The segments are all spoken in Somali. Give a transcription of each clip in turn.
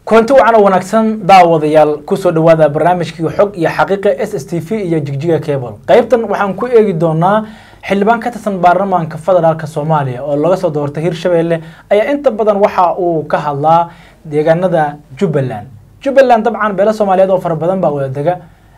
kulanti wacan oo wanaagsan daawadayaal kusoo dhawaada barnaamijkii xog iyo xaqiiqa s s t v iyo jigjiga cable qaybtan waxaan ku eegi doonaa xildhibaan ka tirsan baarlamaanka federaalk soomaaliya oo laga soo doortay hirshabelle ayaa inta badan waxa uu ka hadlaa deegaanada jubbaland jubbaland dabcan beelo soomaaliyeed oo fara badan baa wada dega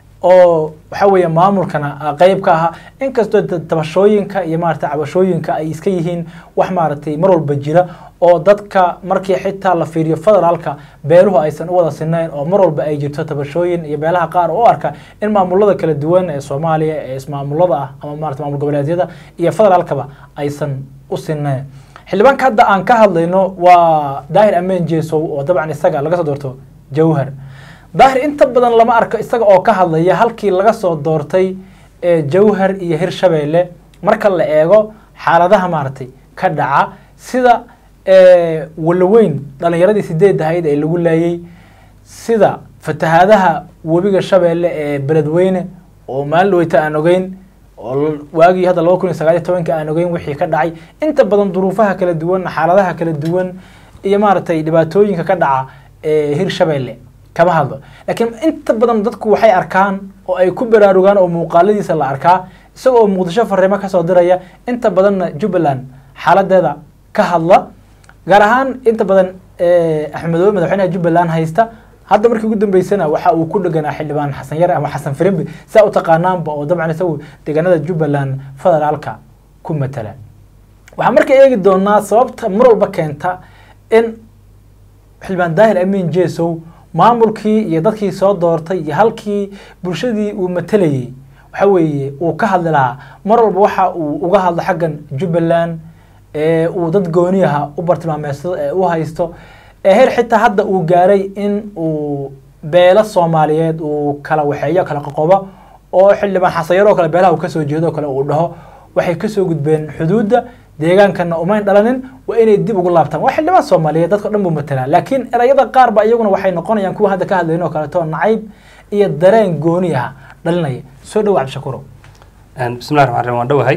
oo waxa weeye maamulkana qeyb ka ahaa inkastoo tabashooyinka iyo maarata cabashooyinka ay iska yihiin wax maaragtay mar walba jira oo dadka markii xitaa la fiiriyo federaalka beeluhu aysan u wada sinayn oo mar walba ay jirto tabashooyin iyo beelaha qaar oo u arka in maamulada kala duwan ee soomaaliya ee ismaamulada ah ama maarata maamul goboleedyada iyo federaalkaba aysan u sinayn xildhibaanka hadda aan ka hadlayno waa daahir ameen jeesow oo dabcan isaga laga soo doorto jawhar daahir inta badan lama arko isaga oo ka hadlaya halkii laga soo doortay ee jawhar iyo hirshabelle marka la eego xaaladaha maaragtay ka dhaca sida walaweyn dhalinyaradii sideed ahayd ee lagu laayay sida fatahaadaha webiga shabeelle ee beledweyne oo maalin dhaweyta aan ogeyn oo waagii hadda laba kun iyo sagaal iyo tobanka aan ogeyn wixii ka dhacay inta badan duruufaha kala duwan xaaladaha kala duwan iyo maaragtay dhibaatooyinka ka dhaca ee hirshabelle kama hadlo laakiin inta badan dadku waxay arkaan oo ay ku baraarugaan oo muuqaaladiisa la arkaa isaga oo muqdisho fariimo kasoo diraya inta badanna jubbaland xaaladeeda ka hadla gaar ahaan inta badan axmedoobe madaxweynaha jubbaland haysta hadda markii ugu dambeysana waxa uu ku dheganaa xildhibaan xasan yare ama xasan firimbi saa u taqaanaanba oo dabcan isagu deegaanada jubbaland federaalka ku matala waxaan marka eegi doonaa sababta mar walba keenta in xildhibaan daahir amiin jesow maamulkii iyo dadkii soo doortay iyo halkii bulshadii uu matalayay waxa weeye uu ka hadli lahaa mar walba waxa uu uga hadlo xaggan jubbaland ee uu dad gooniyaha u bartilmaameedsado ee u haysto ee heer xitaa hadda uu gaaray in uu beelo soomaaliyeed uu kala waxeeyo kala qoqobo oo xildhibaan xasayar oo kale beelaha uu kasoo jeedo oo kale uu dhaho waxay kasoo gudbeen xuduudda deegaankana umayn dhalanin waa inay dib ugu laabtaan waa xildhibaan soomaaliyeed dadka dhan buu matalaa laakiin erayada qaar ba iyaguna waxay noqonayaan kuwa hadda ka hadlayn oo kaleeto nacayb iyo dareen gooni ah dhalinaya soo dhawa cabdishakuurow bismillahi raxmaan raxiim waan dhowahay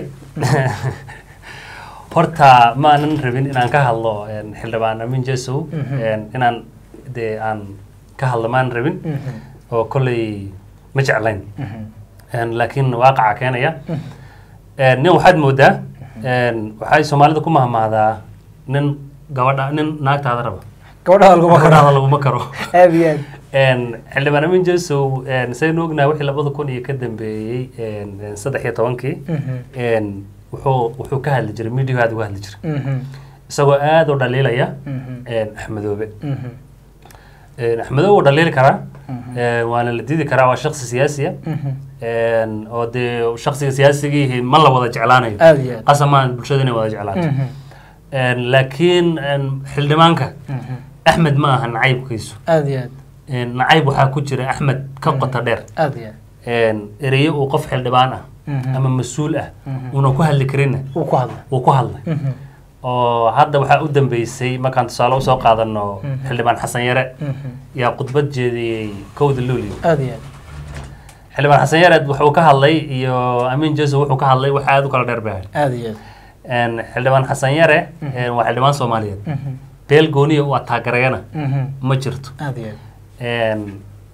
horta ma aanan rabin inaan ka hadlo xildhibaan amin jesow inaan dee aan ka hadlo ma aanan rabin oo kolley ma jeclayn laakiin waaqaca keenaya nin waxaad moodaa waxay soomaalida ku mahmahdaa nin gabadha nin naagtaada raba gabadhaada laguma karo gabadhaada laguma karo aad iyo aad xildhibaan amin jesow saynu ognahay wixii labada kun iyo ka dambeeyey saddex iyo tobankii wuxuu wuxuu ka hadli jiray midiyahu aad uga hadli jiray isagoo aada u dhaliilaya axmedoobe axmedoobe wuu dhaliili karaa waana la diidi karaa waa shaksi siyaasiya oo dee shaksiga siyaasigii ma la wada jeclaanayo aad iyo aad qasamaan bulshada inay wada jeclaato laakiin xildhibaanka axmed ma aha nacaybkiisu aad iyo aad nacayb waxaa ku jira axmed ka qota dheer aad iyo aad ereyo uu qof xildhibaan ah ama mas-uul ah una ku hadli karinna uu ku hadla uu ku hadlay oo hadda waxaa u dambeysay markaan tusaale usoo qaadano xildhibaan xasan yare yaa khudbad jeediyey kowda luulio aad iyo aad xildhibaan xasan yare wuxuu ka hadlay iyo amin jeso wuxuu ka hadlay wax aada u kala dheer baa aad iyo aad xildhibaan xasan yare waa xildhibaan soomaaliyeed beel gooniya u ataagarayana ma jirto aad iyo aad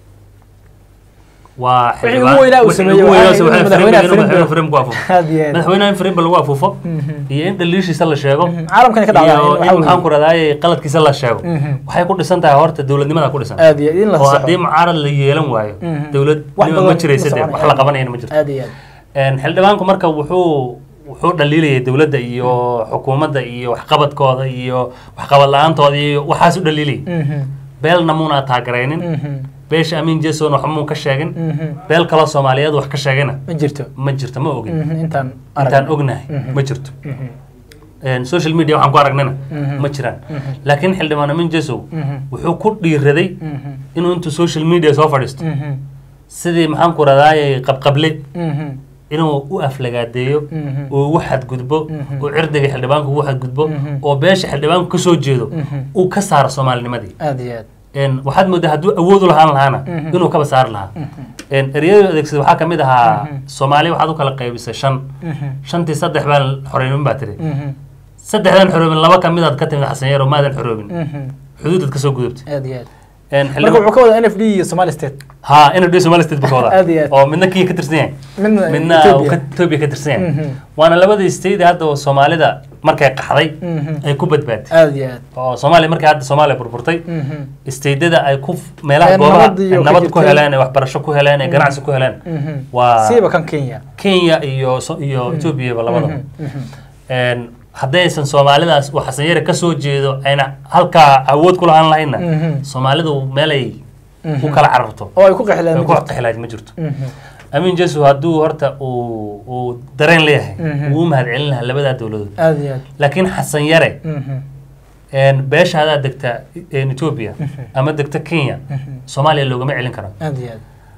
waa Wixii ugu weynaa uu sameeyey waxaa ahayd in madaxweynaha Firimbi- ku afuufo aad iyo aad madaxweynaha in firimba lagu afuufo iyo in dhaliishiisa la sheego caalamkani ka dhacdaa iyo waxaa in maxaan weeye ku radaaye qaladkiisa la sheego waxay ku dhisan tahay horta dowladnimada ku dhisan aad iyo aad in la oo saxo haddii mucaarad la yeelan waayo Mhm. dowlad Wax nima badan ma jiraysa ma dee soconaya. wax la qabanayana ma jirto aad iyo aad xildhibaanku marka wuxuu wuxuu dhaliilayay dowladda iyo xukuumadda iyo waxqabadkooda iyo waxqabad la-aantooda iyo waxaas u dhaliilayay Mhm. beelna muuna taageeraynin Mhm. beesha amiin jason wax muu ka sheegin Mhm. beel kaloo soomaaliyeed wax ka sheegana ma jirto ma jirto ma ogin Mhm. intaan intaan arag ognahay Mhm. ma jirto Mhm. social media waxaan ku aragnayna Mhm. ma jiraan Mhm. laakiin xildhibaan amin jesow Mhm. wuxuu ku dhiiraday Mhm. inuu intuu social media soo fadhiisto Mhm. sidii maxaan ku radaaye qabqable Mhm. inuu u aflagaadeeyo Mhm. oo ugu xadgudbo Mhm. oo cirdiga xildhibaanku ugu xadgudbo Mhm. oo beesha xildhibaanku ka soo jeedo Mhm. uu ka saaro soomaalinimadii aad iyo aad Een, waxaad moodaa hadduu awood u lahaan lahaana Mhm. inuu kaba saari lahaa Mhm. Een, ereyadu adeegsada waxaa ka mid ahaa Mhm. soomaaliya waxaad u kala qaybisay shan Mhm. shantii saddex baan xoreynin baa tiri Mhm. saddexdan xoroobin laba ka midaad ka timid xasan yaro maadan xoroobin Mhm. xuduudaad ka soo gudubtay aad iyo aad Een, marka xildhibaan- wuxuu ka wadaa n f d iyo somali state ha inuu somali state buu ka Aad iyo wadaa aad. oo midna kenya ka tirsan yahay midna midna uu Ethiopia. ka- ethiopia ka tirsan yahay Mhm. waana labadii state hadda oo soomaalida markay qaxday Mhm. ay ku badbaatay aad iyo aad oo soomaaliya markay hadda soomaaliya burburtay Mhm. stateda ay ku meelaha Ee, goobaha nabad iyo ay ka nabad ku jirtay. heleen ay waxbarasho ku heleen ay ganacsi ku heleen Mhm. waa siiba kan kenya kenya iyo so- iyo ethoobiaba labadaba Mhm. Mhm. Een, haddaysan soomaalidaas uu xasan yare kasoo jeedo ayna halkaa awood ku lahaan lahaynna Mhm. soomaalidu meelay Mhm. u kala cararto oo ay ku qexleen ay ku qixilaaj ma jirto Mhm. amin jesu hadduu horta uu uu dareen leeyahay Mhm. wuu u mahad celin lahaa labadaa dowladood aad iyo aad laakiin xasan yare Mhm. een, beesha hadaa degta een, ethiopia ama degta kenya soomaaliya loogama celin karo aad iyo aad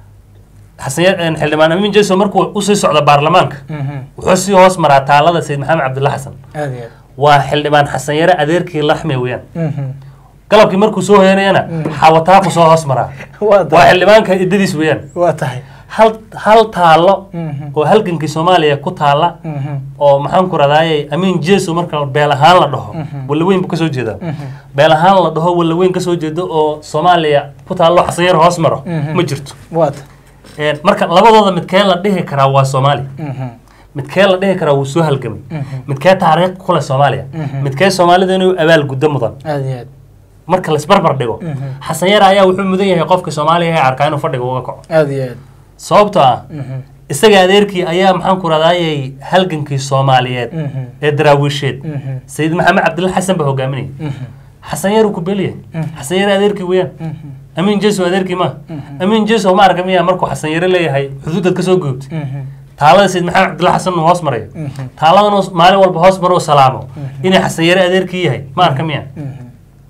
xasan yare een, xildhibaan amin jesu markuu usii socdo baarlamaanka Mhm. wuxuu sii hoos maraa taalada sayid maxamed cabdulla xasan aad iyo aad waa xildhibaan xasan yare adeerkii laxme weeyaan Mhm. galabkii markuu soo hoyanayana xawataaqu soo hoos maraa waa waa tahay xildhibaanka idadiis weeyaan waa tahay hal hal taallo Mhm. oo halgankii soomaaliya ku taalla Mhm. oo maxaan ku radaaye amiin jeso marka beel ahaan la dhaho wallaweyn buu kasoo jeedaa beel ahaan la dhaho wallaweyn kasoo jeedo oo soomaaliya ku taallo xasan yar hoos maro Mhm. ma jirto waa tahay Een, marka labadooda midkee la dhihi karaa waa soomaali Mhm. midkee la dhihi karaa wuu soo halgamay midkee taariikh kule soomaaliya Mhm. midkee soomaalida inuu abaal guddo mudan aad iyo aad marka laisbarbar dhigo Mhm. xasan yar ayaa wuxuu mudan yahay qofka soomaaliya ee arkaa inuu fadhiga uga kaco aad iyo aad sababtoo ah Mhm. isaga adeerkii ayaa maxaan ku radaayay halgankii soomaaliyeed Mhm. ee daraawiisheed Mhm. sayid maxamed cabdilla xasan baa hogaaminayay Mhm. xasan yar uu ku beliya xasan yar adeerkii weeyaan Mhm. amiin jeso adeerkii ma amiin jeso ma arka miya markuu xasan yare leeyahay xuduudad kasoo goobtay Mhm. taalada sayid maxamed cabdilla xasan uu hoos marayo Mhm. taaladan uu maalin walba hoos maro oo salaamo inay xasan yare adeerkii yahay ma arka miya Mhm.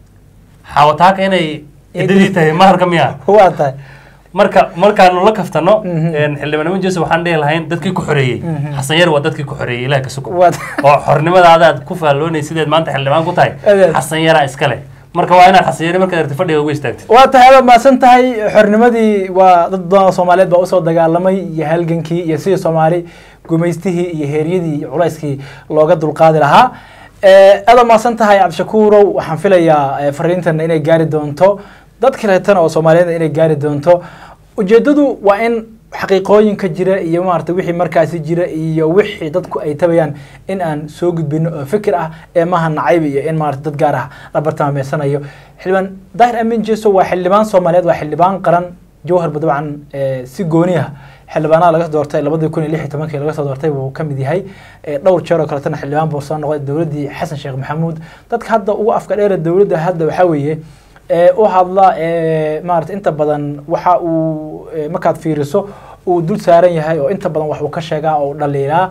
xawataaka inay idadii tahay ma arka miya waa tahay marka markaanu la kaftano Mhm. een, xildhibaan amin jeso waxaan dhihi lahayn dadkii ku xoreeyey Mhm. xasan yar waa dadkii ku xoreeyey ilaah ka sugo waa tahay oo xornimadaada aad ku faalloonay sideed maanta xildhibaan ku tahay Adeed. xasan yaraa iskale marka waa inaad xasan yare markaad aragti fadhiga uga istaagtid waa tahay aad mahadsan tahay xornimadii waa dad badan oo soomaaliyeed baa usoo dagaalamay iyo halgankii iyo sidii soomaali gumaystihii iyo heeryadii iyo culayskii looga dulqaadi lahaa Eh, aad aad mahadsan tahay cabdishakuurow waxaan filayaa eh, fariintana inay gaari doonto dad kaleetana oo soomaaliyeed inay gaari doonto ujeedadu waa in xaqiiqooyinka jira iyo maarata wixii markaasi jira iyo wixii dadku ay tabayaan in aan soo gudbino oo fikir ah ee maaha nacayb iyo in maarata dad gaar ah la bartilmaameysanayo xildhibaan daahir amin jeso waa xildhibaan soomaaliyeed waa xildhibaan qaran jawharba dabcan eh, si gooni ah xildhibaanaha laga soo doortay labadii kun iyo lix iyo tobankii laga soo doortay buu ka mid yahay Eh, dhowr jeer oo kaletana xildhibaan buu soo noqday dowladdii xasan sheekh maxamuud dadka hadda ugu afka dheera dowladda hadda waxaa weeye ee u hadla ee maarata inta badan waxa uu ee, markaad fiiriso uu dul saaran yahay oo inta badan wax uu ka sheegaa oo uu dhaliilaa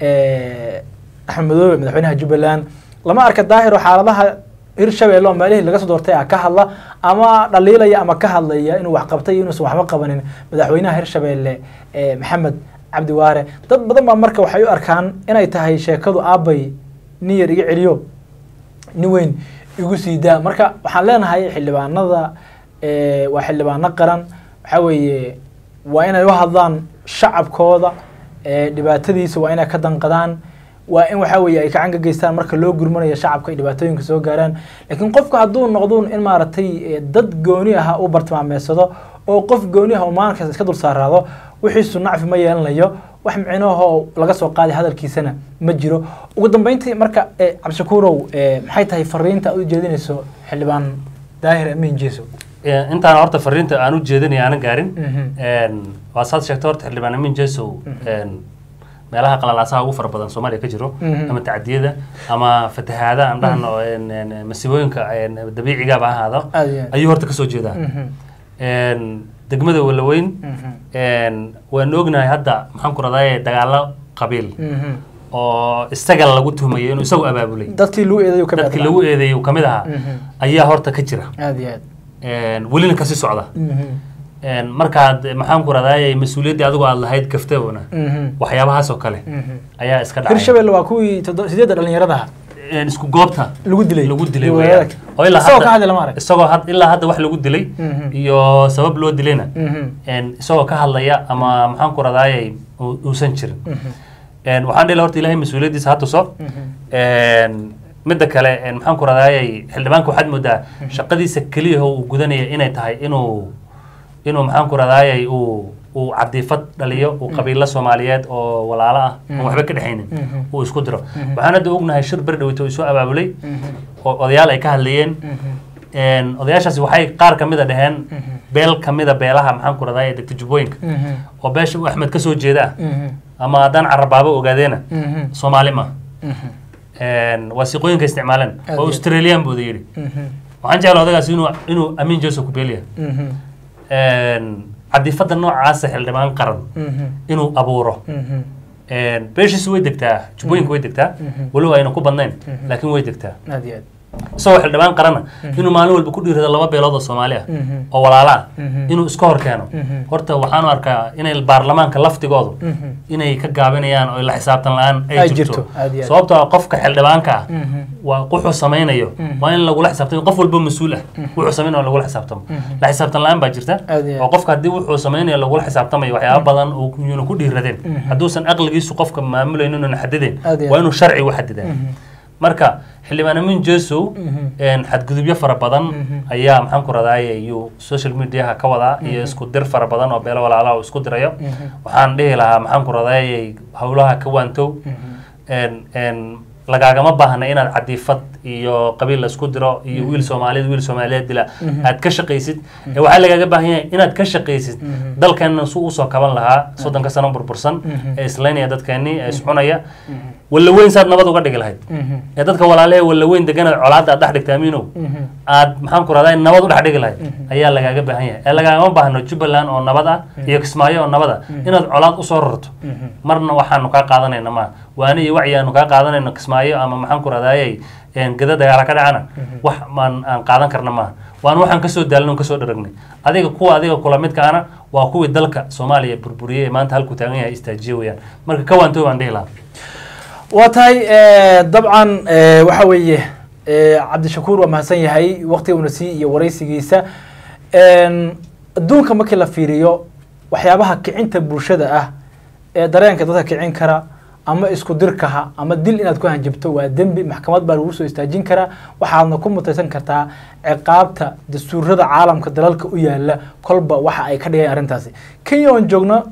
ee, axmed madoobe madaxweynaha jubbaland lama arka daahir oo xaaladaha hirshabelle oo meelihii laga soo doortay ah ka hadla ama dhaliilaya ama ka hadlaya inuu wax qabtay iyo inuusan waxba qabanin madaxweynaha hirshabelle ee maxamed cabdi waare dad badan baa marka waxay u arkaan inay tahay sheekadu aabay nin yar iga celiyo nin weyn igu sii daa marka waxaan leenahay xildhibaanada eh, waa xildhibaano qaran waxaa weeye waa inay u hadlaan shacabkooda eh, dhibaatadiisa waa inay ka danqadaan waa in waxaa weeye ay gacan ka geystaan marka loo gurmanayo shacabka ay dhibaatooyinka soo gaaraan laakiin qofku hadduu noqdo in maaragtay eh, dad gooni ah u bartilmaameedsado oo qof gooni ah oo maalinkaas iska dul saaraado wixiisu nacfi ma yeelanayo wax micnahoo laga soo qaaday hadalkiisana ma jiro ugu dambeyntii marka eh, cabdishakuurow eh, maxay tahay fariinta aad u jeedinayso xildhibaan daahir amiin jeeso Een, intaan horta fariinta aan u jeedinaya aanan gaarin Mhm. een, waa saad sheegtay horta xildhibaan amin jesow een, meelaha qalalaasaha ugu fara badan soomaaliya ka jiro Mhm. ama tacdiyada ama fatahaada aan dhahno een, een, masiibooyinka een, dabiicigaaba ha ahaado aad iyo aad ayuu horta kasoo jeedaa Mhm. Een, degmada walaweyn Mhm. een, waan ognahay hadda maxaan ku radaaye dagaalo qabiil Mhm. oo isaga lagu tuhmayo inuu isagu abaabulay dadkii lagu eedayo ka dadkii lagu eedeeyay uu kamid ahaa Mhm. ayaa horta ka jira aad iyo aad Een, welina kasii socda Mhm. Een, markaad maxaan ku radaaye mas-uuliyaddii adigu aad lahayd gaftabona Mhm. waxyaabahaas oo kale Mhm. ayaa iska dhacay hirshabelle waa kuwii toddo- sideedda dhalinyarada ah Een, isku goobta lagu dilay lagu dilay Iyo weeyaan. wadaadka. oo ilaa isagoo hadda- ka hadli lama arag isagoo had ilaa hadda wax lagu dilay Mhm. iyo sabab loo dilayna Mhm. een, isagoo ka hadlaya ama maxaan ku radaayay uu- uusan jirin Mhm. Een, waxaan dhihi lahaa horta ilaahay mas-uuliyaddiisa ha tuso Mhm. Een, midda kale een, maxaan ku radayay xildhibaanka waxaad moodaa shaqadiisa keliya oo uu gudanaya inay tahay inuu inuu maxaan ku radayay uu uu cadiifad dhaliyo uu qabiilo soomaaliyeed oo walaalo ah oon waxba ka dhexaynin Mhm. uu isku diro waxaan hadda ognahay shir berdhaweyto isu abaabulay oo odayaal ay ka hadlayeen Een, odayaashaasi waxay qaar ka mida dhaheen beel ka mida beelaha maxaan ku radayay degta jubbooyinka oo beesha uu axmed ka soo jeeda ah ama haddaan carabaabo ogaadeena soomaali ma waa siqooyinka isticmaaleen Aad oo iyo- australian buu yidhi waxaan jeclaa odagaas inuu inuu amiin joseph kubeliya cadifada noocaasa xildhibaan qaran inuu abuuro beeshiisu way degtaa jubbooyinka way degtaa walow ayna ku badnayn laakiin way degtaa aad iyo aad isagoo xildhibaan qarana inuu maalin walba ku dhiirado laba beelood oo soomaali ah oo walaala ah inuu iska hor keeno horta waxaanu arkaa inay baarlamaanka laftigoodu inay ka gaabinayaan oo la xisaabtan la-aan Ay ay jirto, jirto aad iyo aad. sababtoo ah qofka xildhibaanka ah waa wuxuu samaynayo waa in lagula xisaabtamo qof walba mas-uul ah wuxuu samaynayo lagula xisaabtamo la xisaabtan la-aan baa jirta Aad iyo aad. oo qofka haddii wuxuu samaynayo lagula xisaabtamayo waxyaaba badan oo yuuna ku dhiiradeen hadduusan aqligiisu qofka maamulaynin una xadideen Aad iyo aad. waa inuu sharci u xadideen marka xildhibaan amin jesow een, xadgudubyo fara badan ayaa maxaan ku radaaye iyuu social mediaha ka wadaa iyo isku dir fara badan oo beelo walaalaha uu isku dirayo waxaan dhihi lahaa maxaan ku radaaye howlaha ka waantow een- een, lagaagama baahna inaad cadiifad iyo qabiil la isku diro iyo wiil soomaaliyeed wiil soomaaliyeed dila aad ka shaqaysid ee waxaa lagaaga baahan yahay inaad ka shaqaysid dalkeenna su usoo kaban lahaa soddonka sano burbursan ee islaynaya dadkeennii ee iscunaya walla weyn saad nabad uga dhigi lahayd ee dadka walaalehe walla weyn deganaad colaadda aad dhex dhigta amiinow aad maxaan ku rahdaa nabad u dhex dhigi lahayd ayaa lagaaga baahan yahay ee lagaagama baahno jubbaland oo nabad ah iyo kismaayo oo nabad ah inaad colaad usoo rarto marna waxaanu kaa qaadanayna maaha waana iyo wacyi aanu kaa qaadanayno kismaayo ama maxaan ku rahdaayay gada dagaala ka dhacana wax maan aan qaadan karna maaha waana waxaan kasoo daalno kasoo dharagnay adiga kuwa adiga kula midkaana waa kuwii dalka soomaaliya burburiyey ee maanta halkuu taagan yahay istaajiye weeyaan marka ka waantooy baan dhihi lahaa waa tahay eh, dabcan eh, waxa weeye eh, cabdishakuur waa mahadsan yahay waqtiga una sii iyo waraysigiisa En, adduunka markii la fiiriyo waxyaabaha kicinta bulshada ah ee dareenka dadka kicin kara ama isku dirkaha ama dil inaad ku hanjabto waa dembi maxkamad baa lagu soo istaajin karaa waxaadna ku mutaysan kartaa ciqaabta dastuurada caalamka dalalka u yaala kolba waxa ay ka dhigeen arrintaasi kenya oon joogno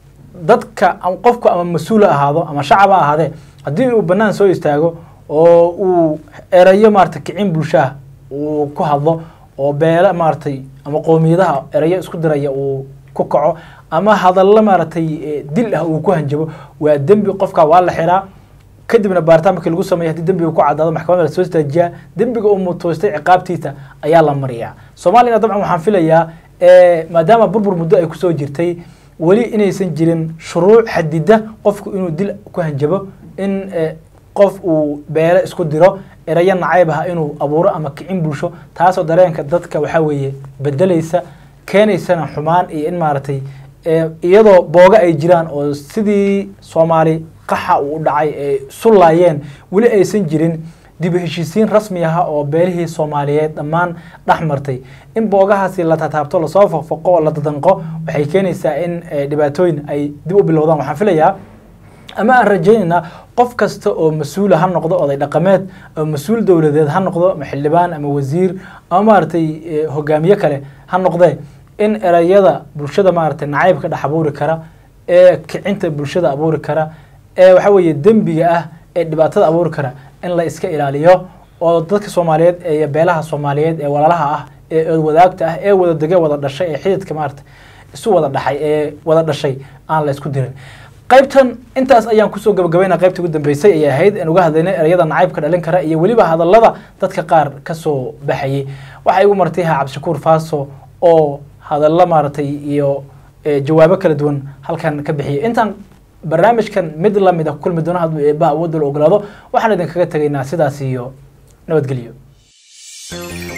dadka am- qofku ama mas-uul ha ahaado ama shacab ha ahaadee haddii uu bannaan soo istaago oo uu erayo maarata kicin bulshaha uu ku hadlo oo beela maaragtay ama qoomiyadaha erayo isku diraya uu ku kaco ama hadallo maaragtay eh, dil ah uu ku hanjabo waa dembi qofka waa la xiraa kadibna baaritaan markii lagu sameeyo haddii dembiga ku caddaado maxkamadda lasoo istaajiyaa dembiga uu mutoostay ciqaabtiisa ayaa la mariyaa soomaaliyana dabcan waxaan filayaa eh, maadaama burbur muddo ay kusoo jirtay weli inaysan jirin shuruuc xadida qofku inuu dil ku hanjabo in eh, qof uu beele isku diro erayo nacayb ah inuu abuuro ama kicin bulsho taasoo dareenka dadka waxaa weeye bedelaysa keenaysana xumaan iyo in maaragtay eh, iyadoo booga ay jiraan oo sidii soomaali qaxa uu u dhacay ay isu laayeen weli aysan jirin dib u heshiisiin rasmi ah oo beelihii soomaaliyeed dhammaan dhex martay in boogahaasi la tataabto lasoo foqfoqo oo la dadanqo waxay keenaysaa in eh, dhibaatooyin ay dib u bilowdaan waxaan filayaa ama aan rajaynaynaa qof kasta oo mas-uula ha noqdo oday dhaqameed oo mas-uul dowladeed ha noqdo ama xildhibaan ama wasiir ama maaragtay eh, hogaamiye kale ha noqdee in erayada bulshada maaragtay nacaybka dhex abuuri kara ee kicinta bulshada abuuri kara ee waxa weeye dembiga ah ee dhibaatada abuuri kara in la iska ilaaliyo oo dadka soomaaliyeed ee beelaha soomaaliyeed ee walaalaha ah ee wadaagta ah ee wada dege wada dhashay ee xididka maaragtay isu wada dhaxay ee wada dhashay aan la isku dirin qaybtan intaas ayaan kusoo gabagabayna qaybta ugu dambeysay ayay ahayd aan uga hadlaynay erayada nacaybka dhalin kara iyo weliba hadallada dadka qaar kasoo baxayay waxaa igu martay ha cabdishakuur faaso oo hadallo maaragtay iyo eh, jawaabo kala duwan halkan ka bixiyay intaan barnaamijkan mid lamid a ku kulmi doono hadduu eebbaha awoodda la ogolaado waxaan idinkaga tegaynaa sidaas iyo nabadgelyo